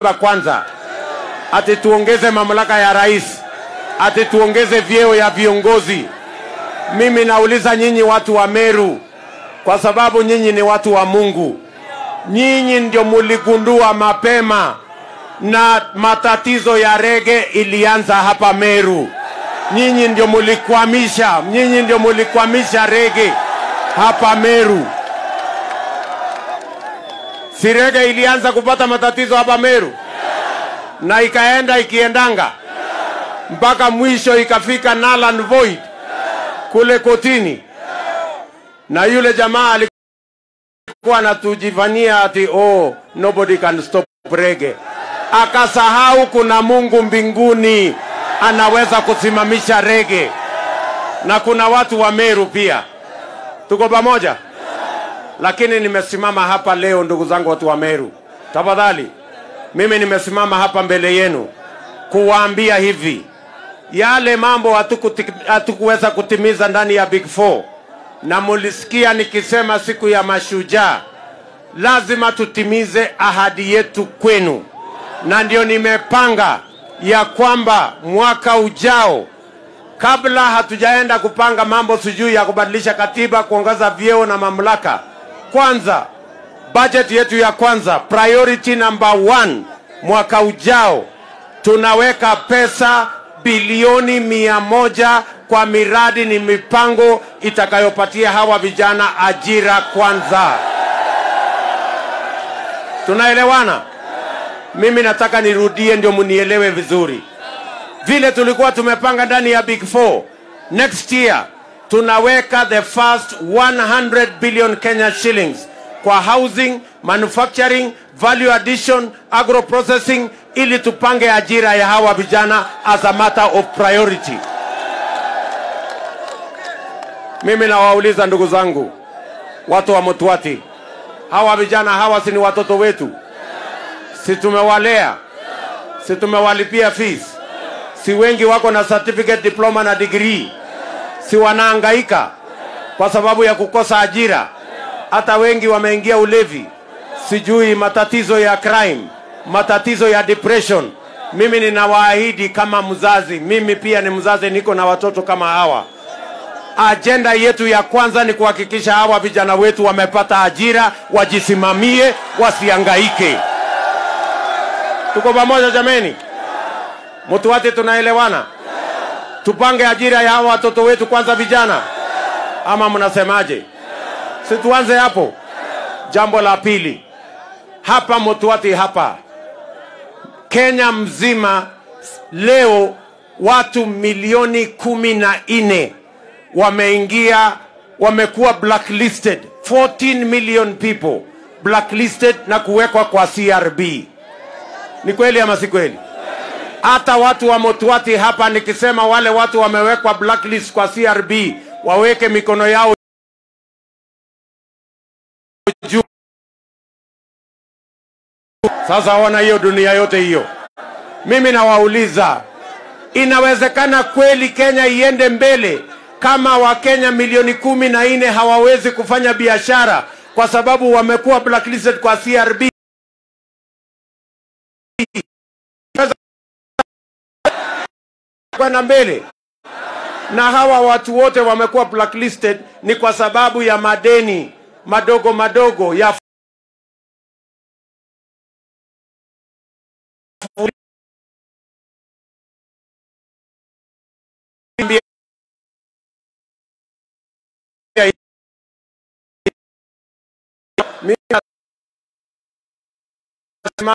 kwanza, ati tuongeze mamlaka ya rais, ati tuongeze vyeo ya viongozi. Mimi nauliza nyinyi watu wa Meru, kwa sababu nyinyi ni watu wa Mungu, nyinyi ndio muligundua mapema na matatizo ya rege ilianza hapa Meru. Nyinyi ndio mulikwamisha, nyinyi ndio mulikwamisha rege hapa Meru. Si rege ilianza kupata matatizo hapa Meru na ikaenda ikiendanga mpaka mwisho ikafika null and void kule kotini, na yule jamaa alikuwa anatujivania ati oh, nobody can stop reggae. Akasahau kuna Mungu mbinguni anaweza kusimamisha rege, na kuna watu wa Meru pia. Tuko pamoja, lakini nimesimama hapa leo, ndugu zangu, watu wa Meru, tafadhali, mimi nimesimama hapa mbele yenu kuwaambia hivi yale mambo hatukuti- hatukuweza kutimiza ndani ya Big Four, na mulisikia nikisema siku ya mashujaa, lazima tutimize ahadi yetu kwenu, na ndio nimepanga ya kwamba mwaka ujao, kabla hatujaenda kupanga mambo sijui ya kubadilisha katiba, kuongeza vyeo na mamlaka, kwanza budget yetu ya kwanza, priority number one, mwaka ujao tunaweka pesa bilioni mia moja kwa miradi ni mipango itakayopatia hawa vijana ajira kwanza. Tunaelewana? Mimi nataka nirudie ndio munielewe vizuri. Vile tulikuwa tumepanga ndani ya Big Four, next year tunaweka the first 100 billion Kenya shillings kwa housing, manufacturing, value addition, agro processing ili tupange ajira ya hawa vijana as a matter of priority. Mimi nawauliza ndugu zangu, watu wa Mutwati, hawa vijana hawa si ni watoto wetu? Si tumewalea? Si tumewalipia fees? Si wengi wako na certificate, diploma na degree? Si wanaangaika kwa sababu ya kukosa ajira? Hata wengi wameingia ulevi, sijui matatizo ya crime, matatizo ya depression. Mimi ninawaahidi kama mzazi, mimi pia ni mzazi, niko na watoto kama hawa. Ajenda yetu ya kwanza ni kuhakikisha hawa vijana wetu wamepata ajira, wajisimamie, wasiangaike. Tuko pamoja jameni? Mtuwate, tunaelewana? Tupange ajira ya hawa watoto wetu kwanza, vijana, ama mnasemaje? Si tuanze hapo. Jambo la pili, hapa Mutwati, hapa Kenya mzima leo watu milioni kumi na nne wameingia, wamekuwa blacklisted, 14 million people blacklisted na kuwekwa kwa CRB. Ni kweli ama si kweli? Hata watu wa Mutwati hapa, nikisema wale watu wamewekwa blacklist kwa CRB, waweke mikono yao juu. Sasa ona hiyo dunia yote hiyo, mimi nawauliza, inawezekana kweli Kenya iende mbele kama Wakenya milioni kumi na nne hawawezi kufanya biashara kwa sababu wamekuwa blacklisted kwa CRB? kwenda mbele na hawa watu wote wamekuwa blacklisted ni kwa sababu ya madeni madogo madogo ya Mimi nasema,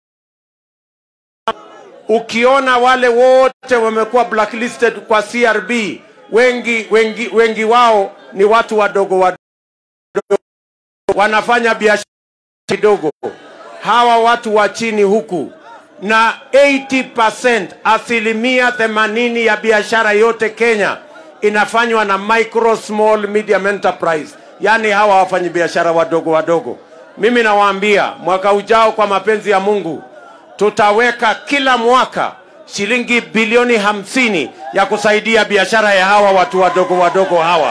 ukiona wale wote wamekuwa blacklisted kwa CRB wengi, wengi, wengi wao ni watu wadogo wadogo wanafanya biashara kidogo, hawa watu wa chini huku, na 80% asilimia 80 ya biashara yote Kenya inafanywa na micro small medium enterprise, yaani hawa wafanyi biashara wadogo wadogo. Mimi nawaambia mwaka ujao, kwa mapenzi ya Mungu, tutaweka kila mwaka shilingi bilioni hamsini ya kusaidia biashara ya hawa watu wadogo wadogo hawa.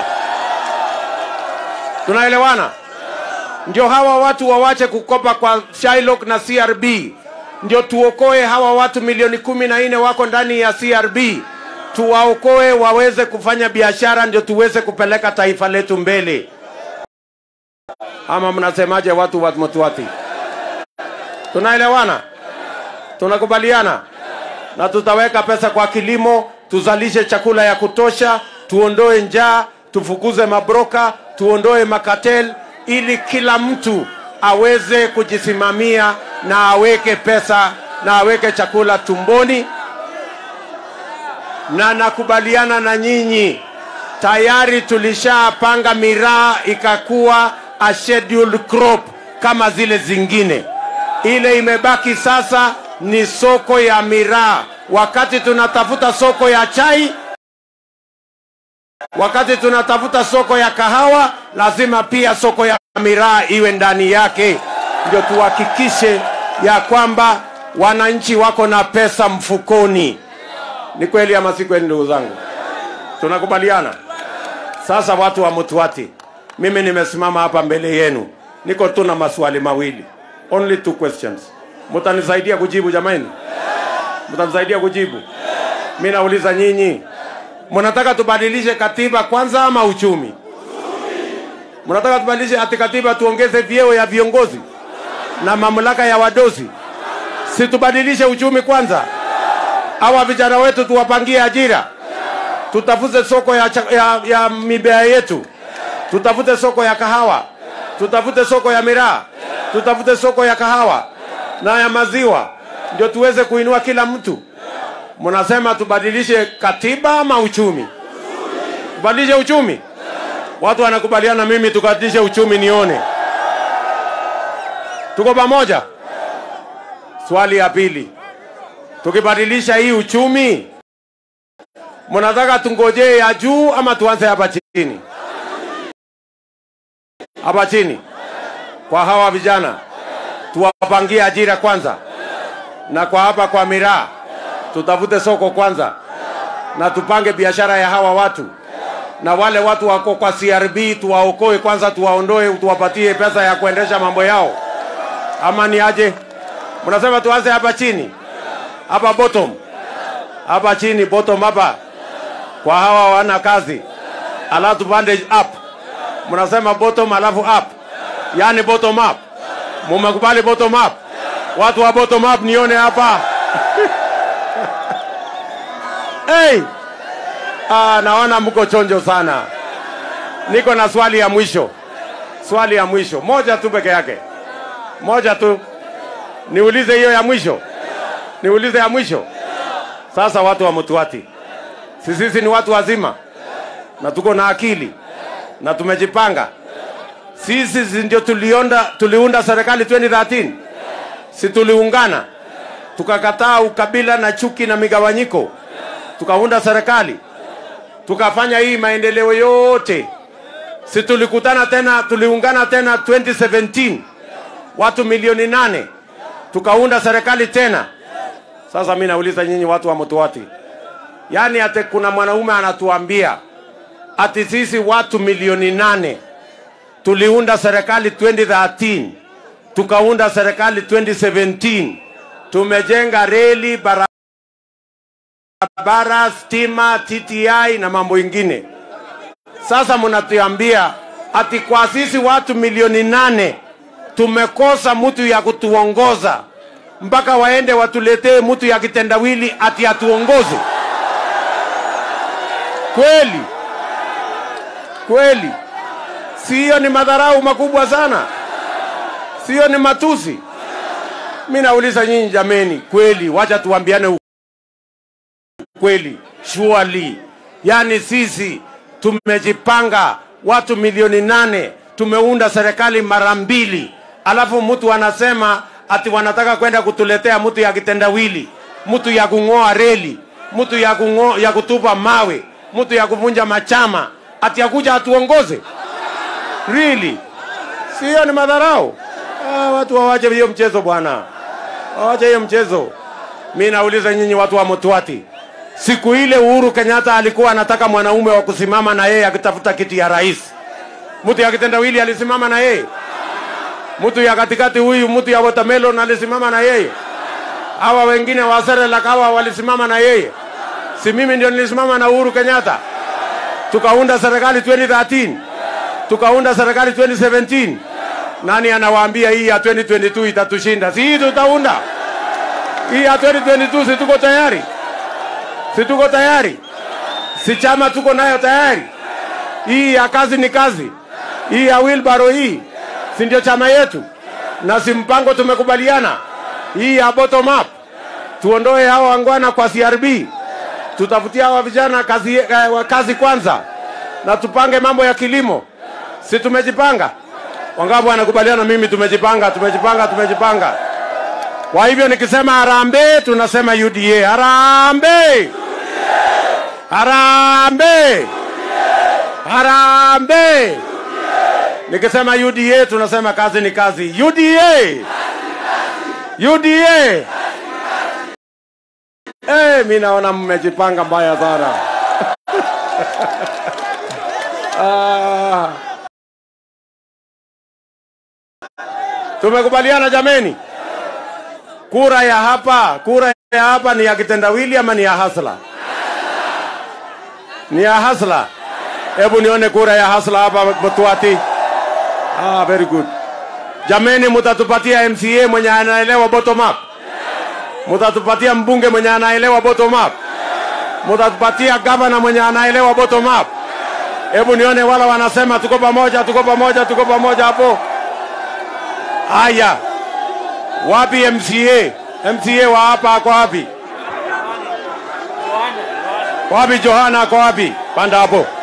Tunaelewana? Ndio hawa watu wawache kukopa kwa Shylock na CRB, ndio tuokoe hawa watu milioni kumi na nne wako ndani ya CRB, tuwaokoe waweze kufanya biashara, ndio tuweze kupeleka taifa letu mbele. Ama mnasemaje, watu wa Mtwati? Tunaelewana? Tunakubaliana? Na tutaweka pesa kwa kilimo, tuzalishe chakula ya kutosha, tuondoe njaa, tufukuze mabroka, tuondoe makatel, ili kila mtu aweze kujisimamia na aweke pesa na aweke chakula tumboni. Na nakubaliana na nyinyi, tayari tulishapanga miraa ikakuwa a scheduled crop kama zile zingine. Ile imebaki sasa ni soko ya miraa. Wakati tunatafuta soko ya chai, wakati tunatafuta soko ya kahawa, lazima pia soko ya miraa iwe ndani yake, ndio tuhakikishe ya kwamba wananchi wako na pesa mfukoni. Ni kweli ama si kweli, ndugu zangu? Tunakubaliana? Sasa watu wa Mtwati, mimi nimesimama hapa mbele yenu, niko tu na maswali mawili, only two questions. Mtanisaidia kujibu jamani? Mtanisaidia kujibu? Mimi nauliza nyinyi, mnataka tubadilishe katiba kwanza ama uchumi? Mnataka tubadilishe ati katiba tuongeze vyeo ya viongozi na mamlaka ya wadosi? Si tubadilishe uchumi kwanza? Hawa vijana wetu tuwapangie ajira, tutafute soko ya, cha- ya, ya mimea yetu, tutafute soko ya kahawa, tutafute soko ya miraa, tutafute soko ya kahawa na ya maziwa, ndio tuweze kuinua kila mtu. Mnasema tubadilishe katiba ama uchumi? Tubadilishe uchumi? Watu wanakubaliana mimi tukadilishe uchumi nione. Tuko pamoja? Swali ya pili, tukibadilisha hii uchumi, mnataka tungojee ya juu ama tuanze hapa chini? Hapa chini kwa hawa vijana tuwapangie ajira kwanza, na kwa hapa kwa miraa tutafute soko kwanza, na tupange biashara ya hawa watu, na wale watu wako kwa CRB tuwaokoe kwanza, tuwaondoe, tuwapatie pesa ya kuendesha mambo yao, ama ni aje? Mnasema tuanze hapa chini, hapa bottom, hapa chini bottom, hapa kwa hawa wana kazi, alafu tupande up. Mnasema bottom alafu up, yani bottom up. Mumekubali bottom up? Watu wa bottom up nione hapa. hey! Ah, naona mko chonjo sana. Niko na swali ya mwisho, swali ya mwisho moja tu peke yake, moja tu. Niulize hiyo ya mwisho, niulize ya mwisho. Sasa watu wa Mtwati, si sisi ni watu wazima na tuko na akili na tumejipanga. Sisi si ndio tulionda, tuliunda serikali 2013 si tuliungana tukakataa ukabila na chuki na migawanyiko, tukaunda serikali tukafanya hii maendeleo yote. Si tulikutana tena, tuliungana tena 2017 watu milioni nane tukaunda serikali tena. Sasa mi nauliza nyinyi watu wa Mtwati, yaani ate kuna mwanaume anatuambia ati sisi watu milioni nane tuliunda serikali 2013 tukaunda serikali 2017 tumejenga reli barabara stima TTI na mambo ingine sasa mnatuambia ati kwa sisi watu milioni nane tumekosa mtu ya kutuongoza mpaka waende watuletee mtu ya kitendawili ati atuongoze kweli kweli siyo ni madharau makubwa sana siyo ni matusi mi nauliza nyinyi jameni kweli wacha tuambiane kweli surely yaani sisi tumejipanga watu milioni nane tumeunda serikali mara mbili alafu mtu anasema ati wanataka kwenda kutuletea mtu ya kitendawili mtu ya kung'oa reli mtu ya, kung'o, ya kutupa mawe mtu ya kuvunja machama ati akuja atuongoze really sio ni madharau ah, watu wawache hiyo mchezo bwana wawache hiyo mchezo mi nauliza nyinyi watu wa mtwati siku ile uhuru kenyatta alikuwa anataka mwanaume wa kusimama na yeye akitafuta kiti ya rais mtu ya kitendawili alisimama na yeye mtu ya katikati huyu mtu ya watermelon alisimama na yeye Hawa wengine wa Serelak hawa walisimama na yeye, si mimi ndio nilisimama na Uhuru Kenyatta, tukaunda serikali 2013 tukaunda serikali 2017. Nani anawaambia hii ya 2022 itatushinda? Si hii tutaunda hii ya 2022, si tuko tayari? Si tuko tayari? Si chama tuko nayo tayari? Hii ya kazi ni kazi, hii ya wheelbarrow hii, si ndio chama yetu? Na si mpango tumekubaliana, hii ya bottom up, tuondoe hawa wangwana kwa CRB, tutafutia hawa vijana kazi, eh, kazi kwanza, na tupange mambo ya kilimo. Si tumejipanga? Wangapi wanakubaliana mimi? Tumejipanga, tumejipanga, tumejipanga. Kwa hivyo nikisema harambee, tunasema UDA. Harambee, harambee, harambee. Nikisema UDA, tunasema kazi ni kazi. UDA, UDA. Eh, mi naona mmejipanga mbaya sana. ah. Tumekubaliana jameni? Kura ya hapa, kura ya hapa ni ya kitendawili ama ni ya hasla? Ni ya hasla. Hebu nione kura ya hasla hapa Mtwati. Ah, very good. Jameni, mutatupatia MCA mwenye anaelewa bottom up. Mutatupatia mbunge mwenye anaelewa bottom up. Mutatupatia gavana mwenye anaelewa bottom up. Hebu nione wala wanasema tuko pamoja, tuko pamoja, tuko pamoja hapo. Haya, wapi MCA? MCA wa hapa ako wapi? Wapi Johana ako wapi? Panda hapo.